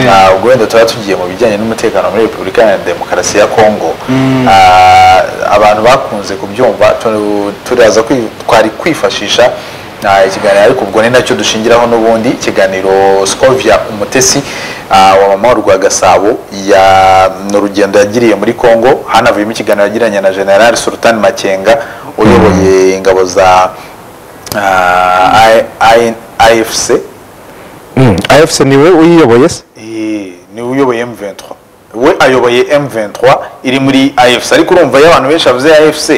ntabwo wenda tuba tugiye mu bijyanye n'umutekano muri repubulika iharanira demokarasi ya kongo abantu bakunze kubyumva tu- turaza kwi- twari kwifashisha ah, ikiganiro ariko ubwo ni nacyo dushingiraho n'ubundi ikiganiro scovia umutesi ah, wa mama rwa gasabo ya- ni urugendo yagiriye muri congo hanavuyemo ikiganiro yagiranye na general sultan makenga uyoboye ingabo za ah, I- I- afc afc niwe uyiyoboye se Eh, niwe uyoboye M23 we ayoboye M23 iri muri AFC ariko urumva iyo abantu benshi bavuze AFC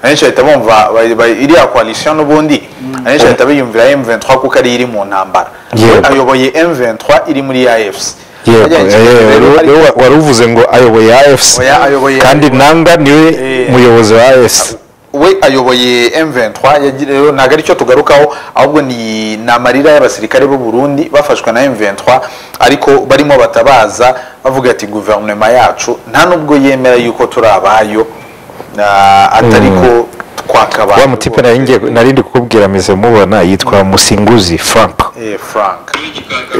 abenshi bahita bumva ba- ba- iriya coalition n'ubundi abenshi bahita biyumvira M23 kuko ari iri mu ntambara we Yego. ayoboye M23 iri muri AFC yego Bajyanye eh, ikiganiro wari- rero, ariko- wari- wari uvuze ngo ayoboye afc Oya, ayoboye- kandi nanga niwe Eh. muyobozi wa afc we ayoboye M23 yagira- rero ntabwo aricyo tugarukaho ahubwo ni ni amarira y'abasirikare b'u Burundi bafashwe na M23 ariko barimo batabaza bavuga ati guverinoma yacu nta nubwo yemera yuko turi abayo na- atari ko twakabaye wa mutipe nari ngiye- nari ndi kukubwira meze mubona yitwa musinguzi frank Eh, Frank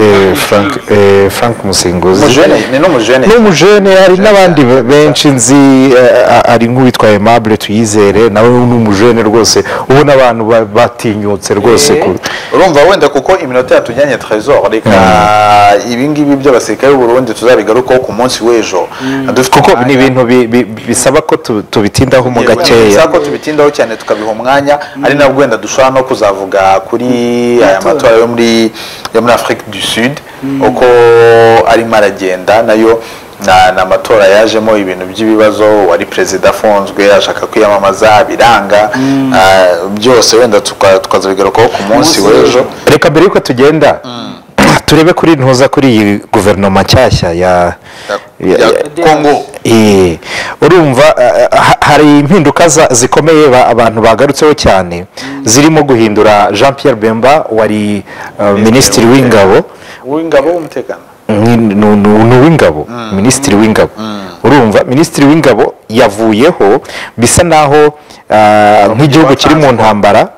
Eh, frank eh, frank musinguzi Mujene, ni n'umujene n'umujene hari n'abandi be- benshi nzi eh, a- ari nk'uwitwa aimable tuyizere nawe n'umujene rwose ubona abantu ba- batinyutse rwose ku- urumva wenda kuko iminota yatujyanye trésor reka ibi ngibi by'abasirikare b'u Burundi tuzabigarukaho ku munsi w'ejo dufite kuko umwanya. ni ibintu bi- bi- bisaba ko tu- tubitindaho mu Yego, gakeya bisaba ko tubitindaho cyane tukabiha umwanya ari nabwo wenda dushobora no kuzavuga kuri aya matora yo muri yo muri afurika du sud uko arimo aragenda nayo na- ni amatora yajemo ibintu by'ibibazo wari perezida afunzwe ashaka kwiyamamaza biranga ah, byose wenda tuka- tukazabigarukaho ku munsi w'ejo reka mbere yuko tugenda turebe kuri ntuza kuri iyi guverinoma nshyashya ya ya ya- ya kongo Eh, urumva eh, ha- hari impinduka za- zikomeye ba- abantu bagarutseho cyane zirimo guhindura jean pierre bemba wari eh, minisitiri w'ingabo w'ingabo w'umutekano ni- ni- ni- ni uw'ingabo minisitiri w'ingabo urumva minisitiri w'ingabo yavuyeho bisa naho ah, nk'igihugu kiri mu ntambara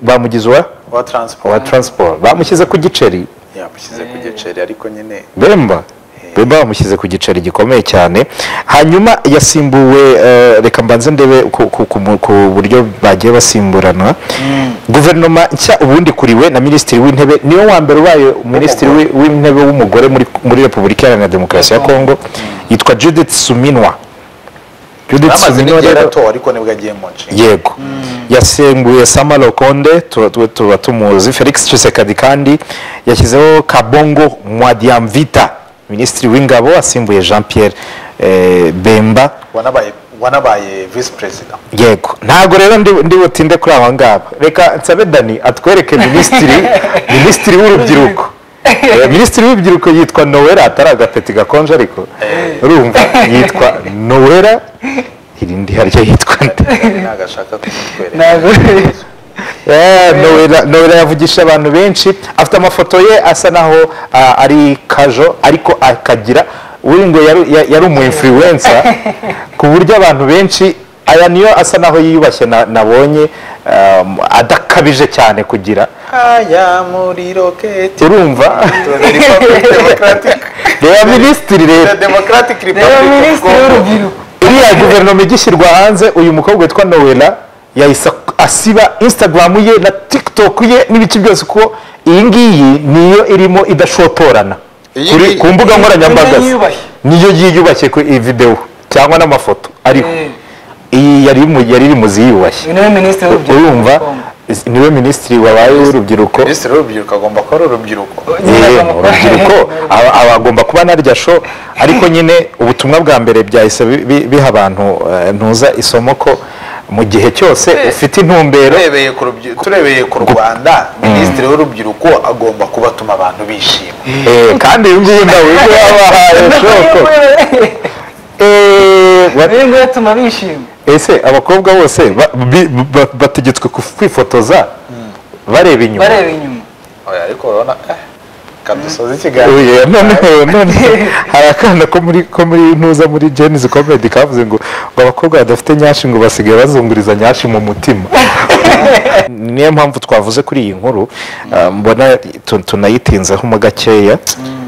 bamugize uwa wa uwa transport transport bamushyize ku giceri yamushyize ku giceri ariko nyine bemba bemba bamushyize ku giceri gikomeye cyane hanyuma yasimbuwe eh, reka mbanze ndebe ku- ku- ku mu- ku buryo bagiye basimburana guverinoma nshya ubundi kuriwe na minisitiri w'intebe niwe wa mbere ubaye minisitiri wi- w'intebe w'umugore muri- muri repubulika iharanira demokarasi ya kongo yitwa judith suminwa judith bamaze suminwa n'igihe rero aratowe ariko nibwo agiye mu nshinga yego yasimbuye sama lokonde tuba tu- tuba tumuzi felix cisekadi kandi yashyizeho kabongo mwadiamvita minisitiri w'ingabo asimbuye jean pierre eh, bemba wanabaye wanabaye visi perezida yego ntabwo rero ndi- ndi butinde kuri aba ngaba reka nsabe dani atwereke minisitiri minisitiri w'urubyiruko Eh, minisitiri w'urubyiruko yitwa nowera atari agapeti gakonje ariko urumva yitwa nowera irindi harya yitwa nde ntagashaka kumutwereka ntabwo Eh, Nowela Nowela yavugisha abantu benshi afite amafoto ye asa naho ah, ari kajo ariko akagira uri ngo yari- ya- yari umu influencer ku buryo abantu benshi aya niyo asa naho yiyubashye na- nabonye um, adakabije cyane kugira aya muri roketi urumva Republic Democratic reba minisitiri The rero Democratic reba Republic of minisitiri Congo w'urubyiruko iriya guverinoma igishyirwa hanze uyu mukobwa witwa nowela yahise asiba instagram ye na tiktok ye n'ibice byose kuko iyi ngiyi niyo irimo idashotorana Iyi Kuri- ngiyi- ku mbuga nkoranyambaga niyo yiyubashye. niyo yiyubashye ku videwo cyangwa n'amafoto ariho Eh. iyi yari mu- yari iri mu ziyubashye uyu niwe minisitiri w'urubyiruko urumva is- niwe minisitiri wabaye w'urubyiruko minisitiri w'urubyiruko agomba kuba ari urubyiruko nyine Eh, akamukora. urubyiruko aba aba agomba kuba naryo sho ariko nyine ubutumwa bwa mbere byahise bi- bi- biha abantu eh, ntuza isomo ko mu gihe cyose ufite intumbero turebeye ku rubyi- turebeye ku Rwanda minisitiri w'urubyiruko agomba kubatuma abantu bishima eh, kandi iyi ngiyi nawe ibyo yabahaye shoko Eh, wa- uyu nguyu atuma bishima ese abakobwa bose ba- bi- ba- bategetswe kuf- kwifotoza bareba inyuma bareba inyuma Oya, ariko urabona eh, kadusoza ikiganiro Oya, none none hari akana ko muri ko muri ntuza muri Genesis Comedy kavuze ngo ngo abakobwa badafite nyashi ngo basigaye bazunguriza nyashi mu mutima niyo mpamvu twavuze kuri iyi nkuru ah, mbona tu- tunayitinzeho mo gakeya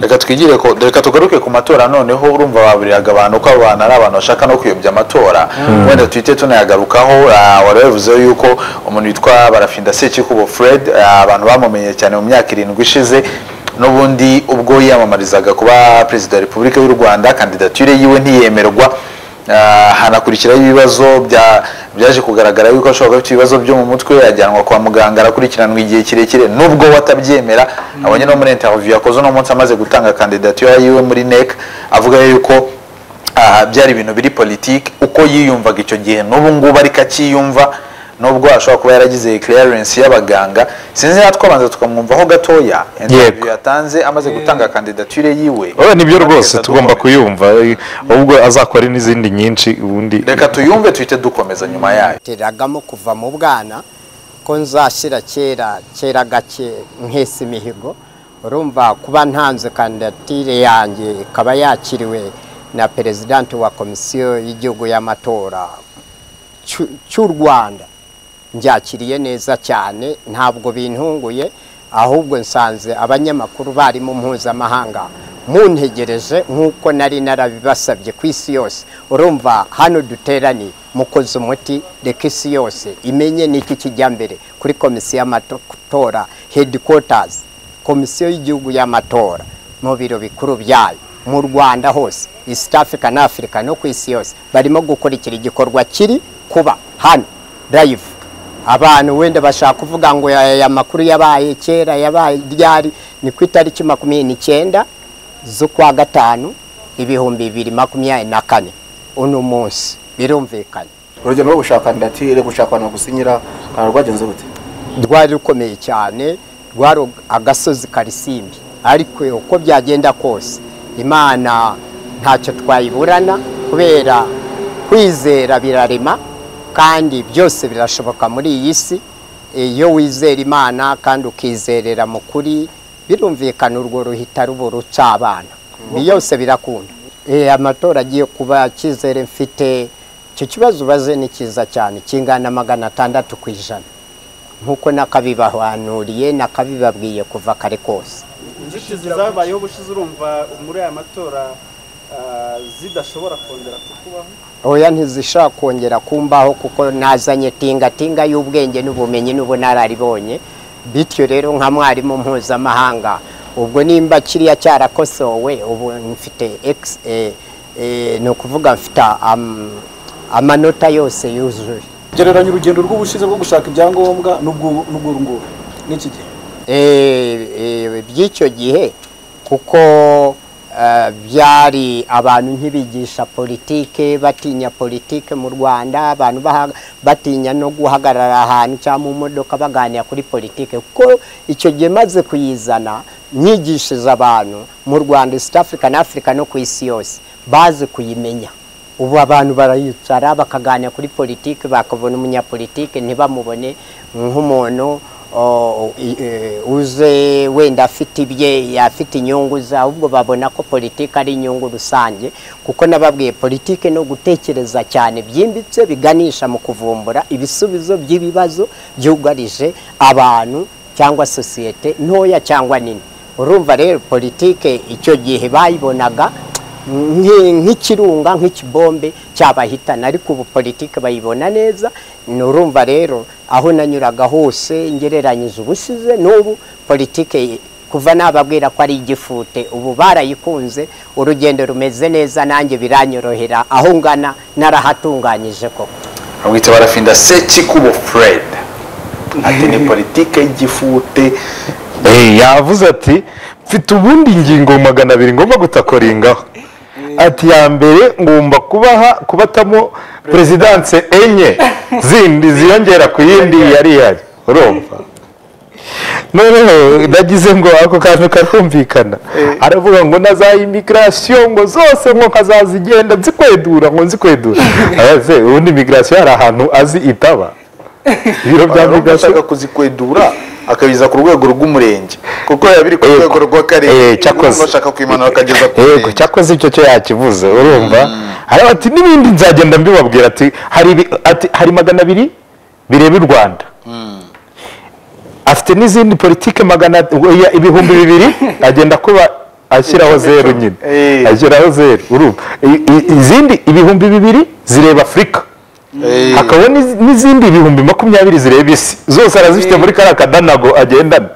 reka twigire ko reka tugaruke ku matora noneho urumva baburiraga abantu ko abo bantu ari abantu bashaka no kuyobya amatora wenda tuhite tunayagarukaho ah, wari wabivuzeho yuko umuntu witwa barafinda sekikubo fred ah, abantu bamumenye cyane mu myaka irindwi ishize n'ubundi ubwo yiyamamarizaga kuba perezida wa repubulika y'u rwanda kandidatire yiwe ntiyemerwa Ah, hanakurikiraho ibibazo bya- byaje kugaragara yuko ashobora kuba afite ibibazo byo mu mutwe ajyanwa kwa muganga arakurikiranwa igihe kirekire nubwo watabyemera abonye no muri interview yakoze uno munsi amaze gutanga kandidatire yiwe muri NEC avuga yuko ah, byari ibintu biri politiki uko yiyumvaga icyo gihe n'ubu ngubu ariko akiyumva nubwo ashobora kuba yaragize clearance y'abaganga sinzi natwe abanza tukamwumvaho gatoya interview yatanze amaze gutanga kandidatire yiwe oya nibyo rwose Kugeza tugomba dukomeza. kuyumva eh, ahubwo azakore n'izindi nyinshi ubundi reka tuyumve tuhite dukomeza nyuma yayo teragamo kuva mu bwana ko nzashyira kera kera gake nkesa imihigo urumva kuba ntanze kandidatire yanjye ikaba yakiriwe na perezidanti wa komisiyo y'igihugu y'amatora cy'u- cy'u rwanda nbyakiriye neza cyane ntabwo bintunguye ahubwo nsanze abanyamakuru barimo mpuzamahanga muntegereje nk'uko nari narabibasabye ku isi yose urumva hano duteraniye mukoze umuti reka isi yose imenye n'iki kijya mbere kuri komisiyo y'amatora headquarters komisiyo y'igihugu y'amatora mu biro bikuru byayo mu rwanda hose east africa na africa no ku isi yose barimo gukurikira igikorwa kiri kuba hano live abantu wenda bashaka kuvuga ngo aya aya makuru yabaye kera yabaye ryari ni ku itariki makumyabiri n'icyenda z'ukwa gatanu ibihumbi bibiri makumyabiri na kane uno munsi birumvikanye urugendo rwo gushaka kandidatire gushaka abantu bagusinyira ah, rwagenze gute rwari rukomeye cyane rwari agasozi karisimbi ariko uko byagenda kose imana ntacyo twayiburana kubera kwizera birarema kandi byose birashoboka muri iyi si iyo wizera imana kandi ukizerera mu kuri birumvikana urwo ruhita ruba urucabana byose birakunda Eh, amatora agiye kuba cyizere mfite icyo kibazo ubaze ni cyiza cyane kingana magana atandatu ku ijana nk'uko nakabibahanuriye nakabibabwiye kuva kare kose inzitizi zabayeho ubushize urumva muri aya matora ah, zidashobora kongera kukubaho oya ntizishobora kongera kumbaho kuko nazanye tingatinga y'ubwenge n'ubumenyi n'ubunararibonye bityo rero nka mwarimu mpuzamahanga ubwo nimba kiriya cyarakosowe ubu mfite ex- eh, eh, ni ukuvuga mfite am- amanota yose yuzuye gereranya urugendo rw'ubushize rwo gushaka ibyangombwa n'ubw'uru nguru n'iki gihe Eh, eh, by'icyo gihe kuko eh, byari abantu nkibigisha politike batinya politike mu rwanda abantu baha- batinya no guhagarara ahantu cyangwa mu modoka baganira kuri politike kuko icyo gihe maze kuyizana nyigishije abantu mu rwanda east africa na africa no ku isi yose baze kuyimenya ubu abantu barayicara bakaganira kuri politiki bakabona umunyapolitiki ntibamubone nk'umuntu o, i- e, uze wenda afite ibye afite inyungu ze ahubwo babona ko politiki ari inyungu rusange kuko nababwiye politiki no gutekereza cyane byimbitse biganisha mu kuvumbura ibisubizo by'ibibazo byugarije abantu cyangwa sosiyete ntoya cyangwa nini urumva rero politiki icyo gihe bayibonaga nki- nk'ikirunga nk'ikibombe cyabahitana ariko ubu politiki bayibona neza ni urumva rero aho nanyuraga hose ngereranyije ubusize n'ubu politiki kuva nababwira ko ari igifute ubu barayikunze urugendo rumeze neza nanjye biranyorohera aho ngana narahatunganyije koko bamwita barafinda sekikubo fred ati ni politike y'igifute Eh, yavuze ati mfite ubundi ingingo magana abiri ngomba gutakoringaho ati ya mbere ngomba kubaha kubatamo perezidanse enye zindi ziyongera ku yindi yari ihari urumva noneho nagize ngo ako kantu karumvikana aravuga ngo na za imigirasiyo ngo zose ngo nkazazigenda nzikwedura ngo nzikwedura Abaze, ubundi imigirasiyo hari ahantu azi itaba ibiro bya Urumva migirasiyo ashaka kuzikwedura akabiza ku rwego rw'umurenge kuko biba biri ku Yego. rwego Eh, rw'akarere cyakoze. Urumva ashaka kuyimanura akageza ku yego murenge cyakoze icyo cyo yakivuze urumva hariya ati n'ibindi nzagenda mbibabwira ati hari ibi- ati hari magana abiri bireba u rwanda afite n'izindi politike magana ya- ibihumbi bibiri agenda kuba ashyiraho zeru nyine Eh. ashyiraho zeru urumva I- i- izindi ibihumbi bibiri zireba afurika hakaba n'iz- n'izindi ibihumbi makumyabiri zireba isi zose arazifite muri kariya kadanago agendana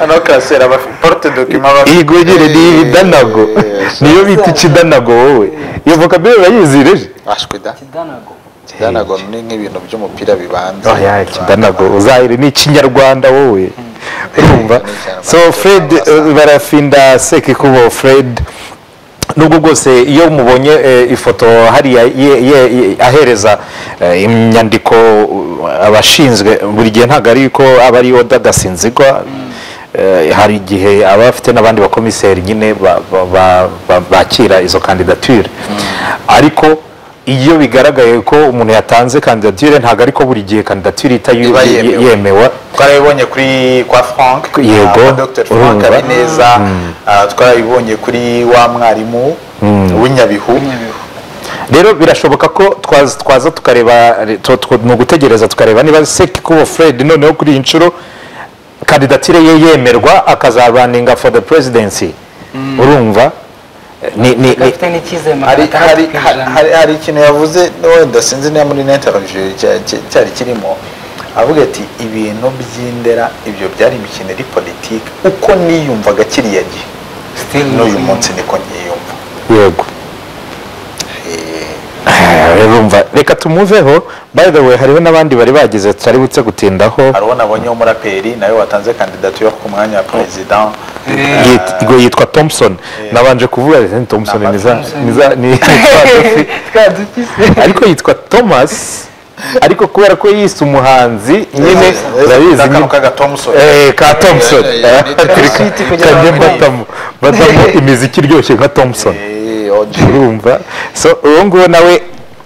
ano karasera aba afite porute dokima aba afite. iyi gugire ni ibidanago Yes. niyo bita ikidanago wowe iyo vocabulary urayizireje ashwe da kidanago kidanago ni nk'ibintu by'umupira bibanza oya ikidanago uzahire ni ikinyarwanda wowe urumva so fred eh, barafinda sekikubo fred nubwo bwose iyo mubonye eh, ifoto hariya ye- ye- ye- ahereza eh, inyandiko uh, abashinzwe buri gihe ntabwo ari ko aba ari oda gasinzigwa Eh, hari igihe aba afite n'abandi bakomiseri nyine ba- ba- ba- ba- bakira izo kandidatire ariko iyo bigaragaye ko umuntu yatanze kandidatire ntabwo ari ko buri gihe kandidatire ita yu- Iba ye- yemewe. yemewe twarabibonye kuri kwa frank Yego, kwa dr frank urumva. habineza ah, twarabibonye kuri wa mwarimu w'inyabihu rero birashoboka ko twaza twaza tukareba tu- tu- ni ugutegereza tukareba niba sekikubo fred noneho kuri iyi nshuro kandidatire ye yemerwa akazaraninga for the presidency urumva ni, ni, ni, gafite n'icyizere hari magana hari atandatu hari- ku ijana hari- hari ikintu yavuze wenda sinzi niba muri n'interview cya- cya- cyari kirimo avuga ati ibintu by'indera ibyo byari imikino iri politiki uko niyumvaga kiriya gihe Still n'uyu ni- munsi niko nyiyumva yego Eh, urumva reka tumuveho by the way hariho n'abandi bari bagize tutari butse gutindaho hari uwo nabonye w'umuraperi nawe watanze kandidatire ku mwanya wa perezida Yit- ngo yitwa thompson nabanje kuvuga ati "Ni thompson Namba ni za Thompson." ni za ni twadufi twadufise ariko yitwa thomas ariko kubera ko yise umuhanzi nyine urabizi kano nyine kaga thompson Eh, ka thompson Eh, eh, eh, Turi- Sweet kugira kajye ngo batamo batamo imiziki iryoshye nka thompson Eh, OG. urumva so uwo nguwo nawe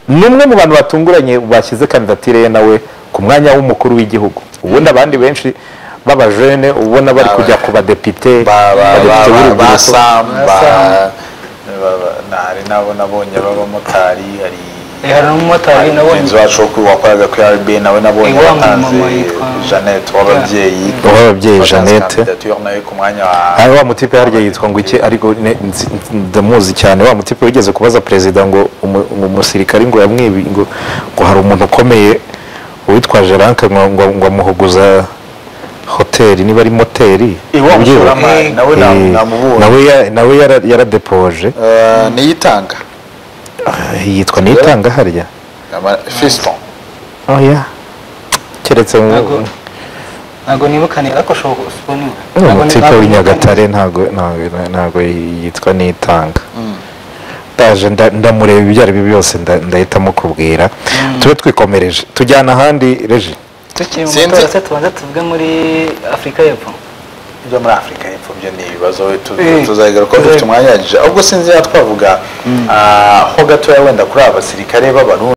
ni umwe mu bantu batunguranye bashyize kandidatire ye nawe ku mwanya w'umukuru w'igihugu ubundi abandi benshi b'abajene ubona bari kujya ku badepite Ba- ba- ba- badepite ba- ba b'urubyiruko sam ba Sam. ba- ba- na- hari n'abo nabonye b'abamotari hari hari n'umumotari mugenzi nabonye wacu wo ku- wakoraga kuri rb nawe nabonye Eh, wa watanze mama yitwa- jeannette w'ababyeyi Uw'ababyeyi, watanze Jeannette. kandidatire nawe ku mwanya wa hari wa mutipe harya yitwa ngo iki ariko ne- nzi- ndamuzi cyane wa mutipe wigeze kubaza perezida ngo umu- ngo umusirikare ngo yamwibi ngo ngo hari umuntu ukomeye witwa jeranke ngo ngo- ngo amuhuguza hoteli niba ari moteri Iwa ubyibuha. mushoramari, nawe na- Eh, namubonye. nawe ya- nawe yara- yaradepoje Eh, niyitanga Ah, yitwa nitanga harya Ama- fiston oya keretse mu- Ntago- ntabwo nibukane ariko shoboka usipo niwe ni Ntago ni- umutipe ntago w'inyagatare ntago ntago- ntago yitwa nitanga ndaje nda- ndamureba ibyo ari byo byose nda- ndahitamo kubwira tube twikomereje tujyana ahandi reji tukiri mu Sinzi. matora se tubanza tuvuge muri afurika y'epfo byo muri afurika y'epfo byo ni ibibazo tu- Eh. tuzagaruka ko dufite umwanya uhagije ahubwo sinzi niba twavuga ah, ho gatoya wenda kuri aba basirikare b'abarundi